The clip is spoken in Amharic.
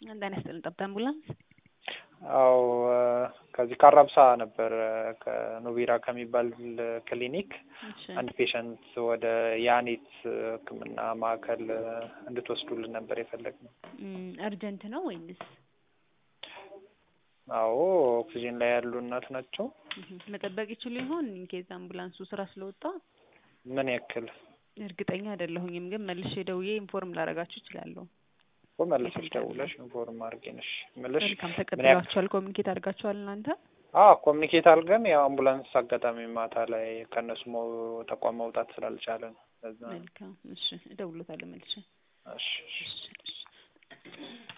ጤና ይስጥልን። ጠብታ አምቡላንስ። አዎ ከዚህ ካራብሳ ነበር ከኖቢራ ከሚባል ክሊኒክ እሺ አንድ ፔሸንት ወደ ያኔት ሕክምና ማዕከል እንድትወስዱልን ነበር የፈለግነው። እም፣ እርጀንት ነው ወይንስ አዎ ኦክሲጅን ላይ ያሉ እናት ናቸው። እህ፣ መጠበቅ ይችሉ ይሆን? ኢንኬዝ አምቡላንሱ ስራ ስለወጣ ምን ያክል እርግጠኛ አይደለሁኝም፣ ግን መልሼ ደውዬ ኢንፎርም ላደርጋችሁ እችላለሁ። እኮ መልሰሽ ደውለሽ ኢንፎርም አድርጌንሽ ምልሽ መልካም ምን ያክል ተቀብላችኋል? ኮሚኒኬት አድርጋችኋል እናንተ? አዎ ኮሚኒኬት አድርገን ያው አምቡላንስ አጋጣሚ ማታ ላይ ከእነሱ መው- ተቋም መውጣት ስላልቻለ ነው። ለዛ ነው። መልካም እሺ፣ እደውልሎታለሁ መልሼ። እሺ እሺ። እሺ እሺ